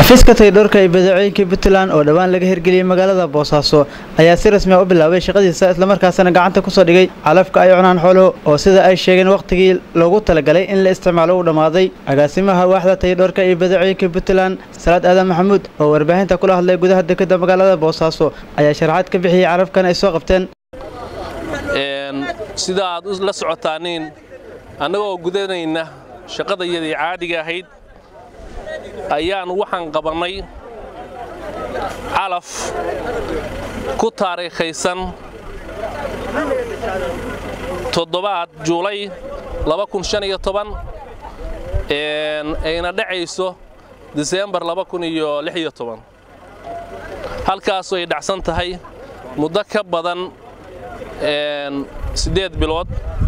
xafiiska taydhoorka ee badeecooyinka puntland oo dhowaan laga hirgeliyey magaalada boosaaso ayaa si rasmi a u bilaabay shaqadiisa islamarkaasina gacanta kusoo dhigay calafka ay cunaan xooluhu oo sida ay sheegeen wakhtigii loogu talagalay in la isticmaalo uu dhammaaday agaasimaha waaxda taydhoorka ee badeecooyinka puntland salaad aadan maxamuud oo warbaahinta kula hadlay gudaha dekeda magaalada boosaaso ayaa sharaxaad ka bixiyey calafkan ay soo qabteen sida aad la socotaaniin annagoo gudanayna shaqadayadii caadiga ahayd ayaan waxaan qabannay calaf ku taariikhaysan toddobaad juulay ayna dhacayso diseembar halkaasoo ay dhacsan tahay muddo ka badan siddeed bilood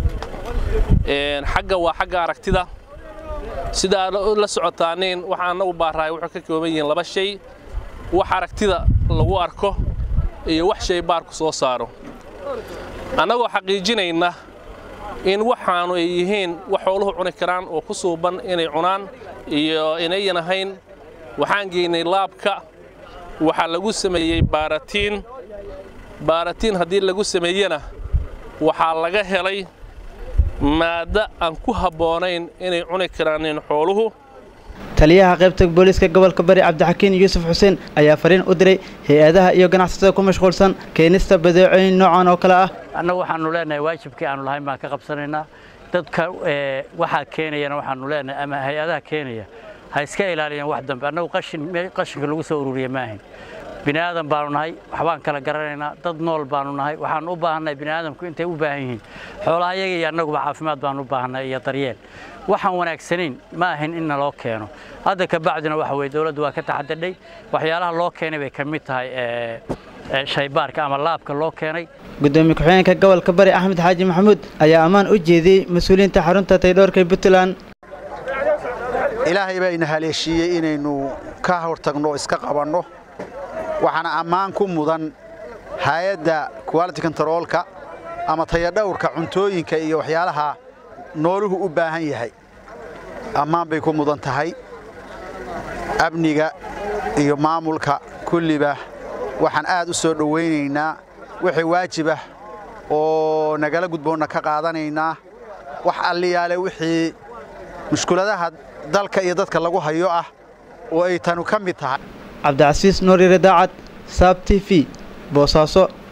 xagga waa xagga aragtida sida aad la socotaaniin waxa annagu baarahay wuxuu ka kooban yihiin laba shay wax aragtida lagu arko iyo wax shay baarku soo saaro annagoo xaqiijinayna in waxaanu ay yihiin wax xooluhu cuni karaan oo ku suuban inay cunaan iyo inayan ahayn waxaan geynay laabka waxaa lagu sameeyey baaratiin baaratiin haddii lagu sameeyena waxaa laga helay maadda aan ku habboonayn inay cuni karaanin xooluhu taliyaha qaybta booliiska gobolka bari cabdixakiin yuusuf xuseen ayaa fariin u diray hay-adaha iyo ganacsatada ku mashquulsan keenista badeecooyin noocan oo kale ah annagu waxaannu leenahay waajibkii aannu lahayn baan ka qabsanaynaa dadka waxaa keenayana waxaannu leenahay ama hay-adaha keenaya ha iska ilaaliyaan wax dambe annagu qashinka lagu soo ururiya maahayn bini aadan baanu nahay waxbaan kala garanaynaa dad nool baanu nahay waxaanu u baahannahay bini aadamku intay u baahan yihiin xoolaha yaga iyo annaguba caafimaad baanu u baahannahay iyo daryeel waxaan wanaagsanayn ma ahin in naloo keeno hadda ka bacdina waxa weye dowladdu waa ka taxadadhay waxyaalaha loo keenay bay ka mid tahay shaybaarka ama laabka loo keenay gudoomiye ku-xigeenka gobolka bari axmed xaaji maxamuud ayaa ammaan u jeediyey mas-uuliyiinta xarunta taydhoorka puntland ilaahay baa ina haleeshiiyey inaynu ka hortagno o iska qabanno waxaana ammaan ku mudan hay-adda quality kontaroolka ama tayadhowrka cuntooyinka iyo waxyaalaha nooluhu u baahan yahay ammaan bay ku mudan tahay amniga iyo maamulka kulliba waxaan aad u soo dhowaynaynaa wixii waajibah oo nagala gudboonna ka qaadanaynaa wax alliyaale wixii mushkuladaha dalka iyo dadka lagu hayo ah oo ay tanu ka mid tahay cabdicasiis nuur yare daacad saab t v boosaaso